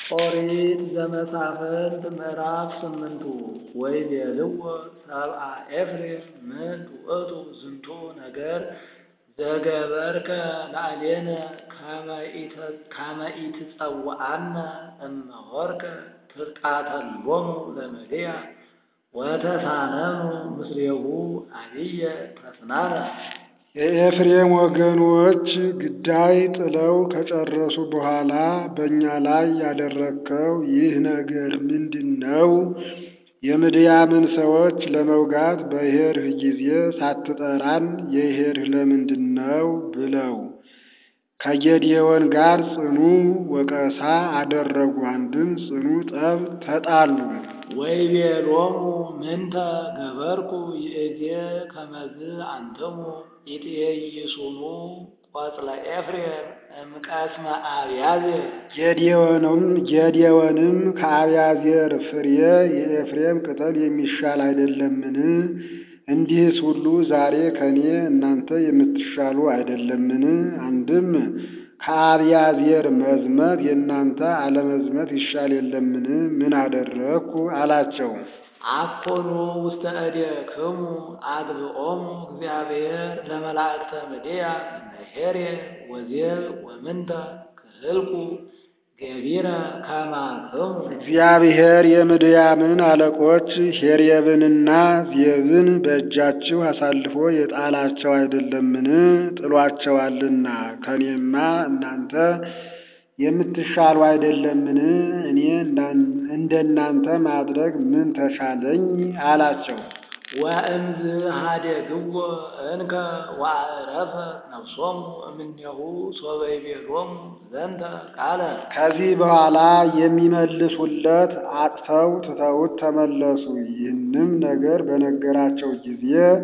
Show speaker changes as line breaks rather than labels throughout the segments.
ኦሪት ዘመሳፍንት ምዕራፍ ስምንቱ ወይቤልዎ ሰብአ ኤፍሬም ምንት ውእቱ ዝንቱ ነገር ዘገበርከ ላዕሌነ ከመ ኢትጸውዐነ እመሆርከ ትርቃተሎሙ ለምድያም ወተሳነኑ ምስሌሁ አብየ ተስናነ።
የኤፍሬም ወገኖች ግዳይ ጥለው ከጨረሱ በኋላ በእኛ ላይ ያደረግከው ይህ ነገር ምንድን ነው? የምድያምን ሰዎች ለመውጋት በሄድህ ጊዜ ሳትጠራን የሄድህ ለምንድን ነው? ብለው ከጌዴዎን ጋር ጽኑ ወቀሳ አደረጉ። አንድም ጽኑ ጠብ ተጣሉ።
ወይቤሎሙ ምንተ ገበርኩ ይእዜ ከመዝ አንትሙ ኢትዔይሱኑ ቆጽለ ኤፍሬም እምቀስመ አብያዜር።
ጌዴዎንም ከአብያዜር ፍሬ የኤፍሬም ቅጠል የሚሻል አይደለምን? እንዲህስ ሁሉ ዛሬ ከኔ እናንተ የምትሻሉ አይደለምን? አንድም ከአብያዜር መዝመት የእናንተ አለመዝመት ይሻል የለምን? ምን አደረግኩ አላቸው።
አኮኑ ውስተ እዴክሙ አግብኦሙ እግዚአብሔር ለመላእክተ ምድያም እምሄሬብ ወዜብ ወምንተ ክህልኩ ገቢረ ከማክሙ።
እግዚአብሔር የምድያምን አለቆች ሄሬብንና ዜብን በእጃችሁ አሳልፎ የጣላቸው አይደለምን? ጥሏቸዋልና ከኔማ እናንተ የምትሻሉ አይደለምን? እኔ እንደናንተ ማድረግ ምን ተሻለኝ አላቸው።
ወእምዝ ኀደግዎ እንከ ወአዕረፈ ነፍሶሙ እምኔሁ ሶበ ይቤሎሙ ዘንተ ቃለ።
ከዚህ በኋላ የሚመልሱለት አጥተው ትተውት ተመለሱ። ይህንም ነገር በነገራቸው ጊዜ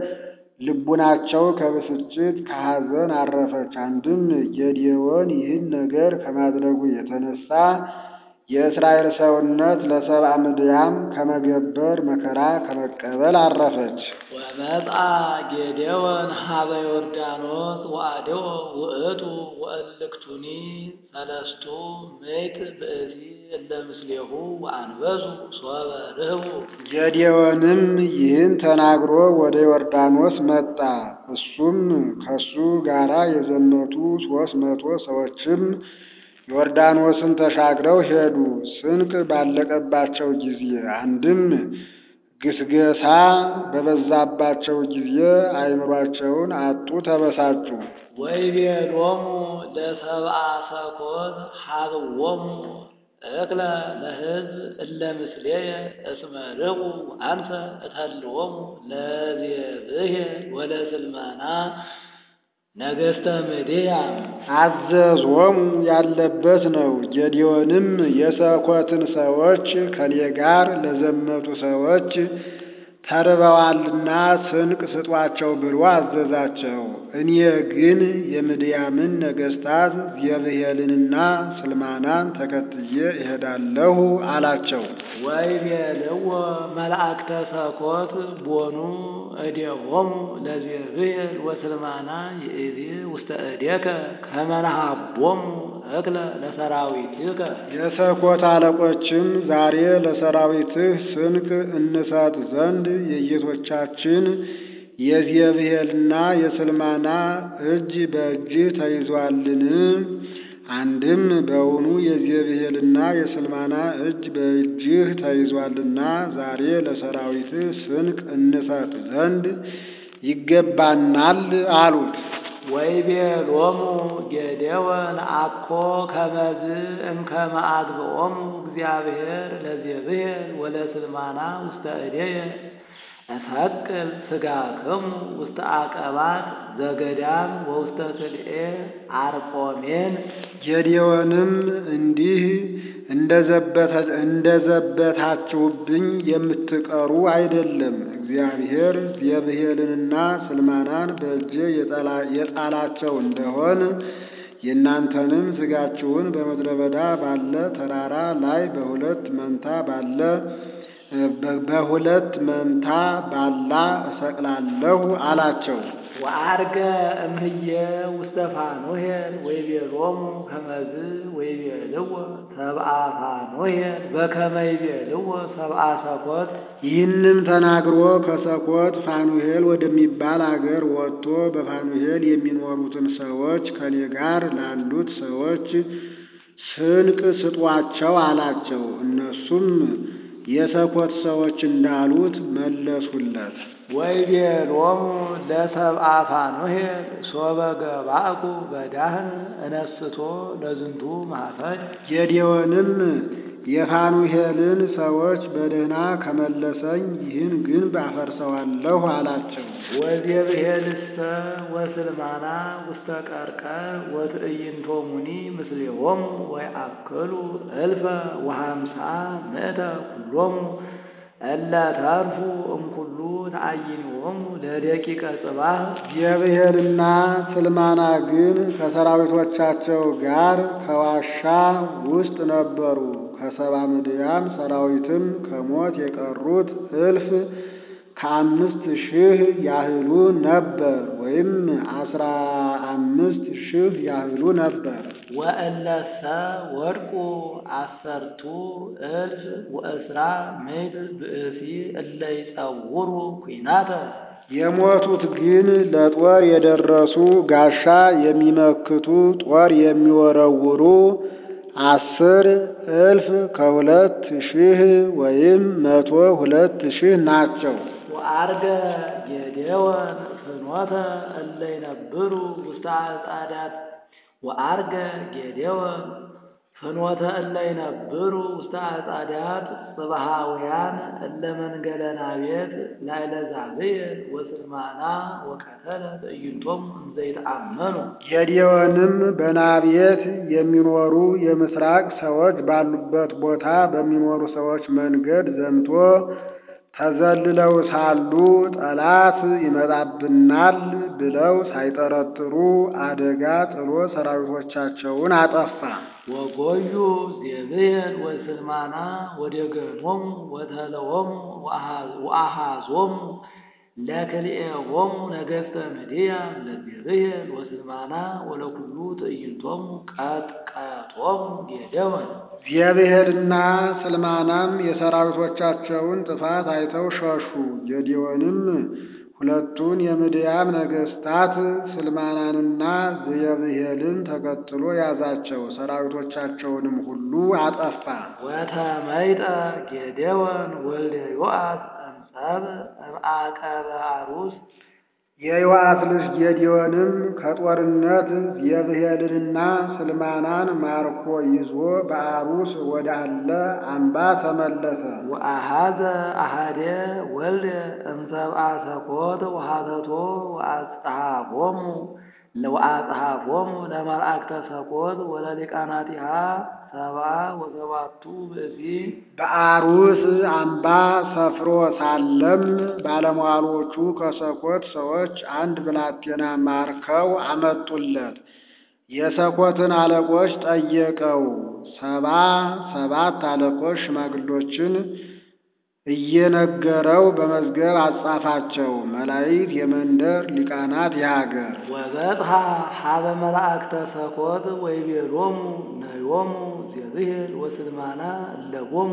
ልቡናቸው ከብስጭት ከሐዘን አረፈች። አንድም ጌዴዎን ይህን ነገር ከማድረጉ የተነሳ የእስራኤል ሰውነት ለሰብአ ምድያም ከመገበር መከራ ከመቀበል አረፈች።
ወመጻ ጌዴዎን ሀበ ዮርዳኖስ ወአድዮ ውእቱ ወእልክቱኒ ሰለስቱ ምዕት ብእሲ እለ ምስሌሁ ወአንበሱ ሶበ ርህቡ።
ጌዴዎንም ይህን ተናግሮ ወደ ዮርዳኖስ መጣ። እሱም ከሱ ጋራ የዘመቱ ሦስት መቶ ሰዎችም ዮርዳኖስን ተሻግረው ሄዱ። ስንቅ ባለቀባቸው ጊዜ አንድም ግስገሳ በበዛባቸው ጊዜ አእምሯቸውን አጡ፣ ተበሳጩ።
ወይቤሎሙ ለሰብአ ሰኮት ሀብዎሙ እክለ ለሕዝብ እለ ምስሌየ እስመ ርቁ አንሰ እተልዎሙ ለዜብሄል ወለስልማና ነገሥተ ምድያም።
አዘዞሙ ያለበት ነው። ጌዴዎንም የሰኮትን ሰዎች ከኔ ጋር ለዘመቱ ሰዎች ተርበዋልና ስንቅ ስጧቸው ብሎ አዘዛቸው። እኔ ግን የምድያምን ነገሥታት ዜብሄልንና ስልማናን ተከትዬ እሄዳለሁ አላቸው።
ወይቤልዎ መላእክተ ሰኮት ቦኑ እዴሆሙ ለዜብሄል ወስልማና ይእዜ ውስተ እዴከ ከመ ነሃቦሙ እክለ ለሰራዊትከ።
የሰኮት አለቆችም ዛሬ ለሰራዊትህ ስንቅ እንሰጥ ዘንድ የጌቶቻችን የዜብሄልና የስልማና እጅ በእጅህ ተይዟልን? አንድም በውኑ የዜብሄልና የስልማና እጅ በእጅህ ተይዟልና ዛሬ ለሰራዊትህ ስንቅ እንሰጥ ዘንድ ይገባናል አሉት።
ወይቤሎሙ ጌዴዎን አኮ ከመዝ እምከመ አግብኦሙ እግዚአብሔር ለዜብሄል ወለስልማና ውስተ እዴየ እሰቅል ሥጋክሙ ውስተ አቀባት ዘገዳም ወውስተ ክልኤ አርቆሜን።
ጌዴዎንም እንዲህ እንደዘበታችሁብኝ የምትቀሩ አይደለም። እግዚአብሔር ዜብሄልንና ስልማናን በእጄ የጣላቸው እንደሆን የእናንተንም ሥጋችሁን በምድረ በዳ ባለ ተራራ ላይ በሁለት መንታ ባለ በሁለት መንታ ባላ እሰቅላለሁ አላቸው።
ወአርገ እምህየ ውስተ ፋኖሄል ወይቤሎሙ ከመዝ ወይቤልዎ ሰብአ ፋኖሄል በከመ ይቤልዎ ሰብአ ሰኮት
ይህንም ተናግሮ ከሰኮት ፋኑሄል ወደሚባል አገር ወጥቶ በፋኑሄል የሚኖሩትን ሰዎች ከኔ ጋር ላሉት ሰዎች ስንቅ ስጧቸው አላቸው። እነሱም የሰኮት ሰዎች እንዳሉት መለሱለት።
ወይቤሎሙ ለሰብአ ፋኖሄል ሶበ ገባእኩ በዳህን እነስቶ ለዝንቱ ማኅፈድ
ጌዴዎንም የፋኑሄልን ሰዎች በደህና ከመለሰኝ ይህን ግንብ አፈርሰዋለሁ አላቸው።
ወዜብሄልሰ ወስልማና ውስተ ቀርቀር ወትዕይንቶሙኒ ምስሌሆሙ ወይአክሉ እልፈ ወሃምሳ ምእተ ኩሎሙ እለ ተርፉ እምኩሉ ተአይንዎሙ ለደቂቀ ጽባህ
የብሔልና ስልማና ግን ከሰራዊቶቻቸው ጋር ከዋሻ ውስጥ ነበሩ። ከሰባ ምድያም ሰራዊትም ከሞት የቀሩት እልፍ ከአምስት ሺህ ያህሉ ነበር፣ ወይም አስራ አምስት ሺህ ያህሉ ነበር።
ወእለሰ ወድቁ አሰርቱ እልፍ ወእስራ ምዕት ብእሲ እለ ይጸውሩ ኩናተ
የሞቱት ግን ለጦር የደረሱ ጋሻ የሚመክቱ ጦር የሚወረውሩ አስር እልፍ ከሁለት ሺህ ወይም መቶ ሁለት ሺህ ናቸው።
ወአርገ ጌዴዎን ፍኖተ እለ ይነብሩ ውስተ አጻዳት ወአርገ ጌዴዎን ፍኖተ እለ ይነብሩ ውስተ አጻዳት ጽባሃውያን እለ መንገለ ናቤት ላዕለ ዛብየል ወስልማና ወቀተለ ትዕይንቶሙ እንዘ ይተአመኑ
ጌዴዎንም በናቤት የሚኖሩ የምስራቅ ሰዎች ባሉበት ቦታ በሚኖሩ ሰዎች መንገድ ዘምቶ ተዘልለው ሳሉ ጠላት ይመጣብናል ብለው ሳይጠረጥሩ አደጋ ጥሎ ሰራዊቶቻቸውን አጠፋ።
ወጎዩ ዜብየል ወስልማና ወደገኖሙ ወተለዎሙ ወአሃዞሙ ለክልኤሆሙ ነገሥተ ምድያም ለዜብየል ወስልማና ወለኩሉ ትዕይንቶሙ ቀጥቀጦሙ ጌዴዎን
ዜብሔልና ስልማናም የሰራዊቶቻቸውን ጥፋት አይተው ሸሹ። ጌዴዎንም ሁለቱን የምድያም ነገሥታት ስልማናንና ዜብሔልን ተከትሎ ያዛቸው፣ ሰራዊቶቻቸውንም ሁሉ አጠፋ።
ወተመይጠ ጌዴዎን ወልደ ዮአስ እምጸብ እምአቀበ አሩስ
የዮአስ ልጅ ጌዴዎንም ከጦርነት ዜብሔልንና ስልማናን ማርኮ ይዞ በአሩስ ወዳለ አምባ ተመለሰ።
ወአሃዘ አሃደ ወልደ እምሰብአ ሰኮት ወሃተቶ ወአጽሐፎሙ ወአጽሐፎሙ ለመላእክተ ሰኮት ወለሊቃናቲሃ ሰብአ ወሰባቱ ብእሲ
በአሩስ አምባ ሰፍሮ ሳለም ባለሟሎቹ ከሰኮት ሰዎች አንድ ብላቴና ማርከው አመጡለት። የሰኮትን አለቆች ጠየቀው። ሰባ ሰባት አለቆች ሽማግሎችን እየነገረው በመዝገብ አጻፋቸው። መላእክት የመንደር ሊቃናት የሀገር
ወበጽሐ ሀበ መላእክተ ሰኮት ወይቤሎሙ ነዮሙ ዜብሔል ወስልማና እለቦሙ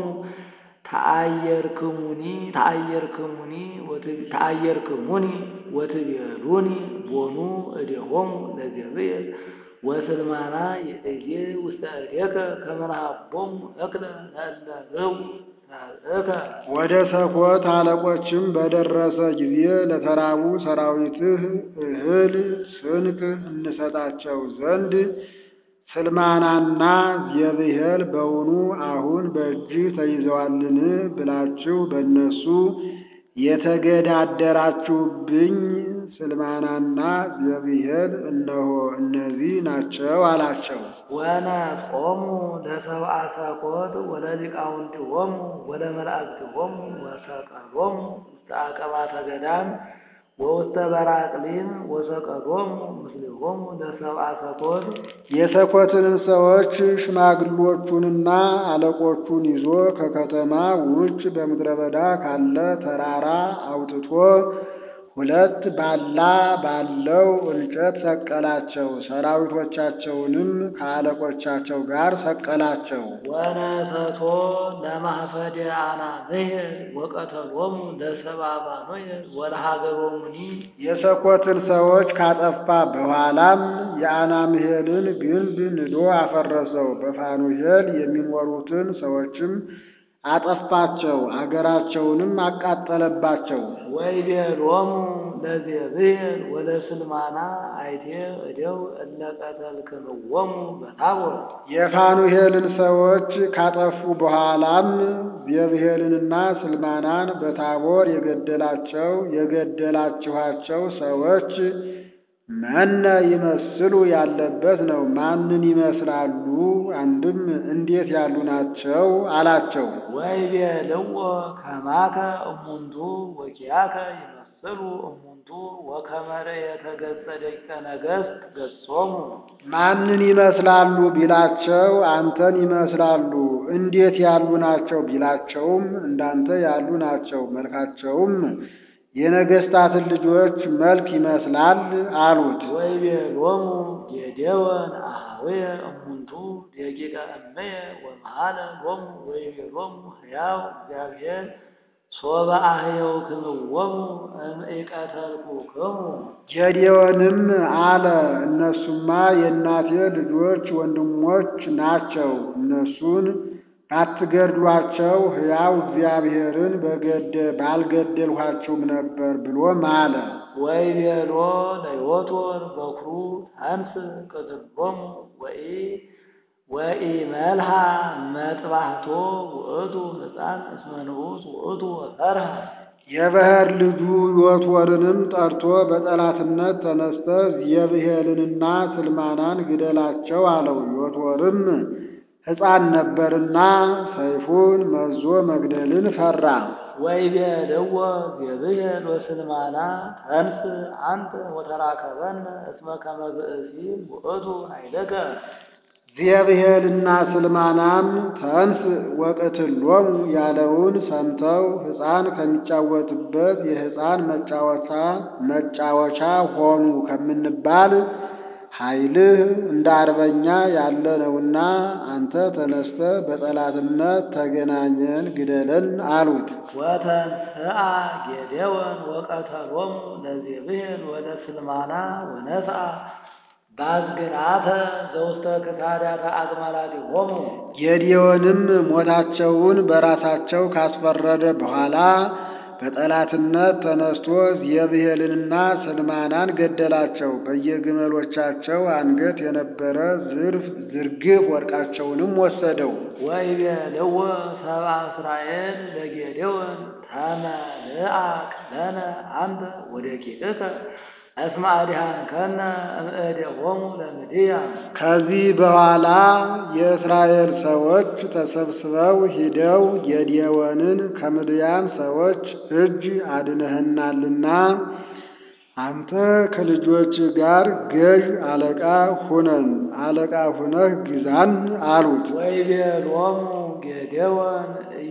ተአየርክሙኒ ተአየርክሙኒ ተአየርክሙኒ ወትቤሉኒ ቦኑ እዴሆሙ ለዜብሔል ወስልማና የእዜ ውስተ እዴከ ከመ ረሃቦሙ እክለ ለእለ ርቡ እከ
ወደ ሰኮት አለቆችም በደረሰ ጊዜ ለተራቡ ሰራዊትህ እህል ስንቅ እንሰጣቸው ዘንድ ስልማናና ዜብሔል በውኑ አሁን በእጅህ ተይዘዋልን ብላችሁ በእነሱ የተገዳደራችሁብኝ ስልማናና ዜብሔል እነሆ እነዚህ ናቸው አላቸው።
ወነጾሙ ለሰብአ ሰኮት ወለሊቃውንቲሆሙ ወለመላእክቲሆሙ ወሰቀሎሙ ውስተ አቀባተ ገዳም ወውስተ በራቅሊን ወሰቀሎሙ ምስሌሆሙ ለሰብአ ሰኮት
የሰኮትንም ሰዎች ሽማግሎቹንና አለቆቹን ይዞ ከከተማ ውጭ በምድረ በዳ ካለ ተራራ አውጥቶ ሁለት ባላ ባለው እንጨት ሰቀላቸው። ሰራዊቶቻቸውንም ከአለቆቻቸው ጋር ሰቀላቸው።
ወነሰቶ ለማህፈደ አናብሔር ወቀተሎሙ ለሰብአ ባኖየ ወለሀገሮሙኒ
የሰኮትን ሰዎች ካጠፋ በኋላም የአናምሄልን ግንብ ንዶ አፈረሰው። በፋኑሄል የሚኖሩትን ሰዎችም አጠፋቸው፣ አገራቸውንም አቃጠለባቸው።
ወይቤሎሙ ለዜብሔር ወለስልማና አይቴ እደው እለ ቀተልክምዎሙ በታቦር
የፋኑሄልን ሰዎች ካጠፉ በኋላም ዜብሄልንና ስልማናን በታቦር የገደላቸው የገደላችኋቸው ሰዎች መነ ይመስሉ ያለበት ነው። ማንን ይመስላሉ? አንድም እንዴት ያሉ ናቸው አላቸው።
ወይቤልዎ ከማከ እሙንቱ ወኪያከ ይመስሉ እሙንቱ ወከመረ የተገጸ ደቂቀ ነገሥት ገጾሙ
ማንን ይመስላሉ ቢላቸው አንተን ይመስላሉ። እንዴት ያሉ ናቸው ቢላቸውም እንዳንተ ያሉ ናቸው። መልካቸውም የነገሥታትን ልጆች መልክ ይመስላል አሉት።
ወይቤሎሙ ጌዴዎን አኀውየ እሙንቱ ደቂቀ እመየ ወመሃለ ሎሙ ወይቤሎሙ ሕያው እግዚአብሔር ሶበ አህየውክምዎሙ እምኢቀተልኩክሙ
ጌዴዎንም አለ እነሱማ የእናቴ ልጆች ወንድሞች ናቸው። እነሱን ባትገድሏቸው ሕያው እግዚአብሔርን በገደ ባልገደልኋቸውም ነበር ብሎ ማለ።
ወይቤሎ ለዮቶር በኩሩ አንስ ቅትሎሙ ወኢ ወኢመልሃ መጥባህቶ ውእቱ ሕፃን እስመ ንዑስ ውእቱ ወፈርሃ
የበኵር ልጁ ዮቶርንም ጠርቶ በጠላትነት ተነስተ ዜብሄልንና ስልማናን ግደላቸው አለው። ዮቶርም ሕፃን ነበርና ሰይፉን መዞ መግደልን ፈራ።
ወይቤልዎ ዜብሄል ወስልማና ተንስ አንተ ወተራከበነ እስመ ከመ ብእሲ ውእቱ ኃይለከ
ዜብሄልና ስልማናም ተንስ ወቅትሎሙ ያለውን ሰምተው ሕፃን ከሚጫወትበት የሕፃን መጫወቻ መጫወቻ ሆኑ ከምንባል ኃይልህ እንደ አርበኛ ያለ ነውና አንተ ተነስተ በጠላትነት ተገናኘን ግደለን አሉት።
ወተንስአ ጌዴዎን ወቀተሎሙ ለዜብሄል ወለስልማና ወነስአ ባዝግናተ ዘውስተ ክሳዳተ አግማላቲሆሙ
ጌዴዎንም ሞታቸውን በራሳቸው ካስፈረደ በኋላ በጠላትነት ተነስቶ ዜብሄልንና ስልማናን ገደላቸው። በየግመሎቻቸው አንገት የነበረ ዝርፍ ዝርግፍ ወርቃቸውንም ወሰደው።
ወይቤልዎ ሰብአ እስራኤል ለጌዴዎን ተመልአክ ለነ አንተ ወደቂቅከ እስመ አድኃንከነ እምእዴሆሙ ለምድያም
ከዚህ በኋላ የእስራኤል ሰዎች ተሰብስበው ሂደው ጌዴዎንን ከምድያም ሰዎች እጅ አድነህናልና አንተ ከልጆች ጋር ገዥ አለቃ ሁነን አለቃ ሁነህ ግዛን አሉት።
ወይቤሎሙ ጌዴዎን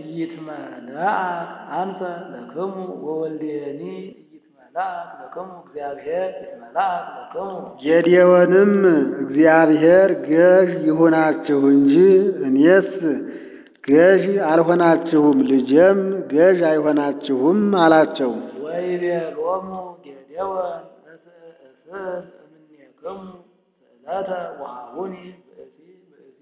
ኢይትመልአክ አንተ ለክሙ ወወልዴኒ ኢይትመልአክ ለክሙ እግዚአብሔር ይትመልአክ ለክሙ
ጌዴዎንም እግዚአብሔር ገዥ ይሁናችሁ እንጂ እኔስ ገዥ አልሆናችሁም፣ ልጄም ገዥ አይሆናችሁም አላቸው።
ወይቤሎሙ ጌዴዎን እስእል እምኔክሙ ስእለተ ወሀቡኒ ብእሲ ብእሲ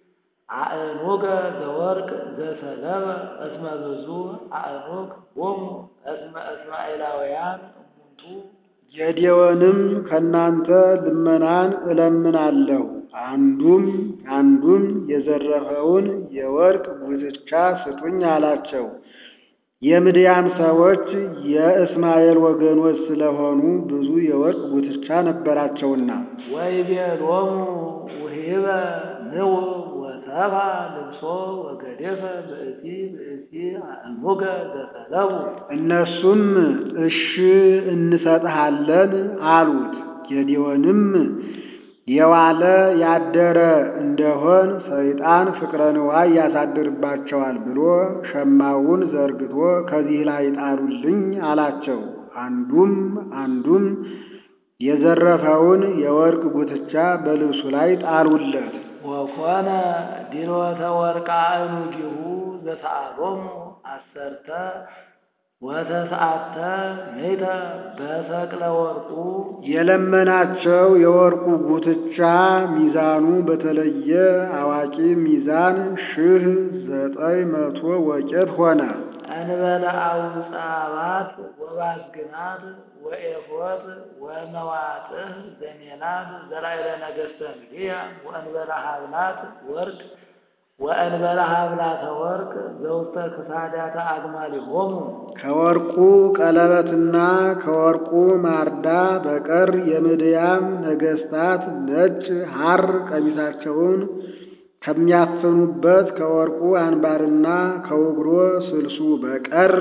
አእኑገ ዘወርቅ ዘሰለበ እስመ ብዙ አእኑግ ቦሙ እስመ እስማኤላውያን እሙንቱ
ጌዴዎንም ከእናንተ ልመናን እለምናለሁ አንዱም አንዱም የዘረፈውን የወርቅ ጉትቻ ስጡኝ አላቸው። የምድያም ሰዎች የእስማኤል ወገኖች ስለሆኑ ብዙ የወርቅ ጉትቻ ነበራቸውና
ወይቤሎሙ ውሂበ ንዑ ወተ ወሰባ ልብሶ ወገዴፈ ብእሲ ብእሲ አእሙገ ዘሰለቡ
እነሱም እሺ እንሰጥሃለን አሉት። ጌዴዎንም የዋለ ያደረ እንደሆን ሰይጣን ፍቅረ ንዋይ ያሳድርባቸዋል ብሎ ሸማውን ዘርግቶ ከዚህ ላይ ጣሉልኝ አላቸው። አንዱም አንዱም የዘረፈውን የወርቅ ጉትቻ በልብሱ ላይ ጣሉለት።
ወኮነ ዲሎተ ወርቃ እኑጊሁ ዘሰአሎሙ አሰርተ ወተስዓተ ምእተ በሰቅለ ወርቁ
የለመናቸው የወርቁ ጉትቻ ሚዛኑ በተለየ አዋቂ ሚዛን ሺህ ዘጠኝ መቶ ወቄት ሆነ።
እንበለ አውፃባት ወባዝግናት ወኤፎት ወመዋጥህ ዘሜናት ዘላዕለ ነገሥተ ምድያ ወእንበለ ሀብላት ወርቅ ወእንበለ ሀብላተ ወርቅ ዘውስተ ክሳዳተ አግማሊሆሙ
ከወርቁ ቀለበትና ከወርቁ ማርዳ በቀር የምድያም ነገሥታት ነጭ ሐር ቀሚሳቸውን ከሚያፍኑበት ከወርቁ አንባርና ከውግሮ ስልሱ በቀር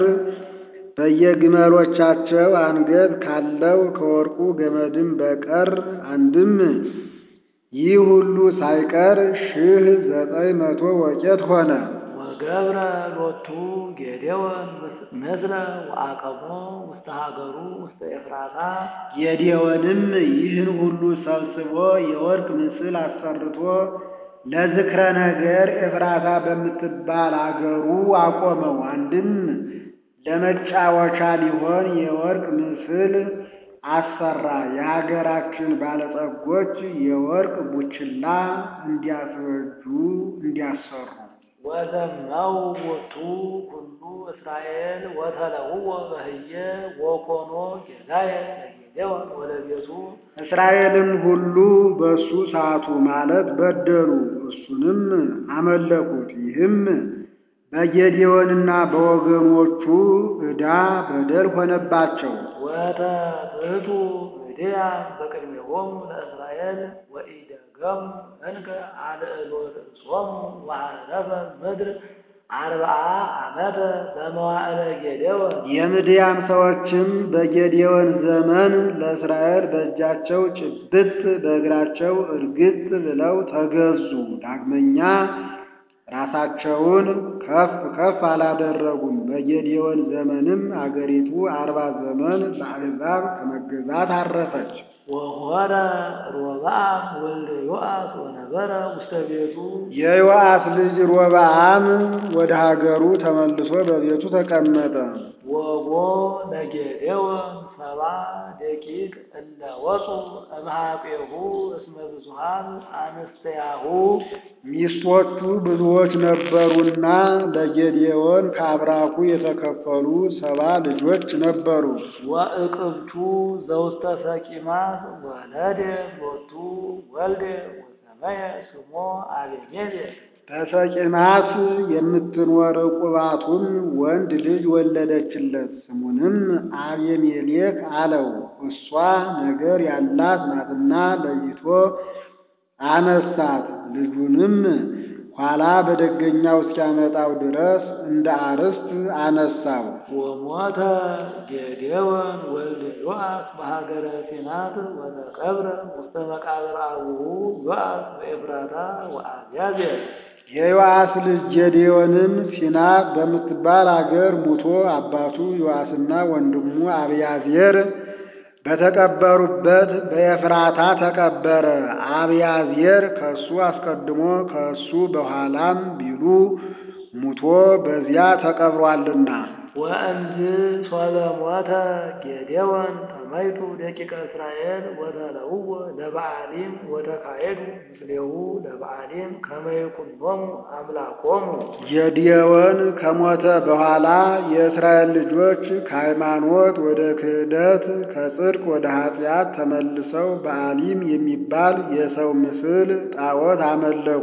በየግመሎቻቸው አንገት ካለው ከወርቁ ገመድም በቀር አንድም ይህ ሁሉ ሳይቀር ሺህ ዘጠኝ መቶ ወቄት ሆነ።
ወገብረ ሎቱ ጌዴዎን ምስለ ወአቀሞ ውስተ ሀገሩ ውስተ ኤፍራታ
ጌዴዎንም ይህን ሁሉ ሰብስቦ የወርቅ ምስል አሰርቶ ለዝክረ ነገር ኤፍራታ በምትባል አገሩ አቆመው። አንድም ለመጫወቻ ሊሆን የወርቅ ምስል አሰራ። የሀገራችን ባለጸጎች የወርቅ ቡችላ እንዲያስበጁ እንዲያሰሩ
ወዘመው ቦቱ ሁሉ እስራኤል ወተለውወ በህየ ወኮኖ ጌዳየ ለጌዴዎን ወለቤቱ
እስራኤልም ሁሉ በእሱ ሳቱ ማለት በደሉ፣ እሱንም አመለኩት። ይህም በጌዴዎንና በወገኖቹ ዕዳ በደል ሆነባቸው።
ወተትቱ ምድያም በቅድሜሆሙ ለእስራኤል ወኢደገሙ እንከ አልዕሎ ርእሶሙ ወዐረፈ ምድር አርብዓ ዓመተ በመዋዕለ ጌዴዎን
የምድያም ሰዎችም በጌዴዎን ዘመን ለእስራኤል በእጃቸው ጭብጥ በእግራቸው እርግጥ ብለው ተገዙ። ዳግመኛ ራሳቸውን ከፍ ከፍ አላደረጉም። በጌዴዎን ዘመንም አገሪቱ አርባ ዘመን ለአሕዛብ ከመገዛት አረፈች።
ወሆረ ሮብዓም ወልደ ዮአስ ወነበረ ውስተ ቤቱ
የዮአስ ልጅ ሮብዓም ወደ ሀገሩ ተመልሶ በቤቱ ተቀመጠ።
ወቦ ለጌዴዎን ሰባ ደቂቅ እለ ወፁ እምኀቤሁ እስመ ብዙኃን አንስተያሁ
ሚስቶቹ ብዙዎች ነበሩና ለጌዴዎን ከአብራኩ የተከፈሉ ሰባ ልጆች ነበሩ።
ወእቅብቱ ዘውስተ ሰቂማት ወለደ ሎቱ ወልደ ወሰመየ ስሞ አቤሜሌክ
በሰቂማት የምትኖር ቁባቱም ወንድ ልጅ ወለደችለት። ስሙንም አቤሜሌክ አለው። እሷ ነገር ያላት ናትና ለይቶ አነሳት። ልጁንም ኋላ በደገኛው እስኪያመጣው ድረስ እንደ አርስት አነሳው።
ወሞተ ጌዴዎን ወልደ ዮአስ በሀገረ ሴናት ወተቀብረ ውስተ መቃብር አቡሁ ዮአስ በኤፍራታ ወአብያዜር
የዮአስ ልጅ ጌዴዎንም ሲናት በምትባል አገር ሙቶ አባቱ ዮአስና ወንድሙ አብያዜር በተቀበሩበት በኤፍራታ ተቀበረ። አብያዜር ከሱ አስቀድሞ ከሱ በኋላም ቢሉ ሙቶ በዚያ ተቀብሯልና።
ወእንዝ ሶበ ሞተ ጌዴዎን ተመይቱ ደቂቀ እስራኤል ወተለውወ ለበዓሊም ወተካሄዱ ምስሌሁ ለበዓሊም ከመ ይኩኖሙ አምላኮሙ
ጌዴዎን ከሞተ በኋላ የእስራኤል ልጆች ከሃይማኖት ወደ ክህደት ከጽድቅ ወደ ኃጢአት ተመልሰው በዓሊም የሚባል የሰው ምስል ጣዖት አመለኩ።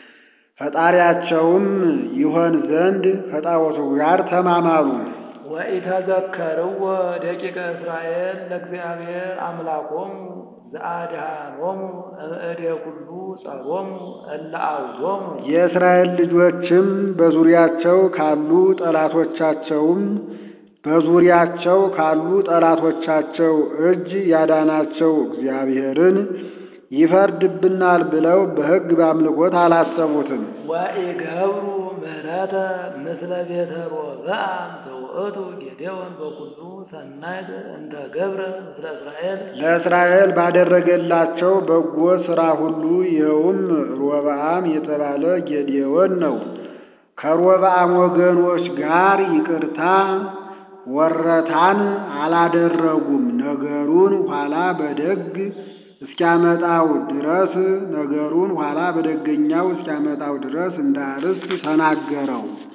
ፈጣሪያቸውም ይሆን ዘንድ ከጣዖቱ ጋር ተማማሉ።
ወኢተዘከርዎ ደቂቀ እስራኤል ለእግዚአብሔር አምላኮሙ ዘአድኀኖሙ እምእደ ኩሉ ጸሮሙ እለ አውዶሙ
የእስራኤል ልጆችም በዙሪያቸው ካሉ ጠላቶቻቸውም በዙሪያቸው ካሉ ጠላቶቻቸው እጅ ያዳናቸው እግዚአብሔርን ይፈርድብናል ብለው በሕግ በአምልኮት አላሰቡትም።
ወኢገብሩ ምሕረተ ምስለ ቤተ ሮብዓም ዘውእቱ ጌዴዎን በኩሉ ሰናይት እንተ ገብረ ምስለ እስራኤል
ለእስራኤል ባደረገላቸው በጎ ሥራ ሁሉ ይኸውም ሮብዓም የተባለ ጌዴዎን ነው። ከሮብዓም ወገኖች ጋር ይቅርታ ወረታን አላደረጉም። ነገሩን ኋላ በደግ እስኪያመጣው ድረስ ነገሩን ኋላ በደገኛው እስኪያመጣው ድረስ እንደ አርስት ተናገረው።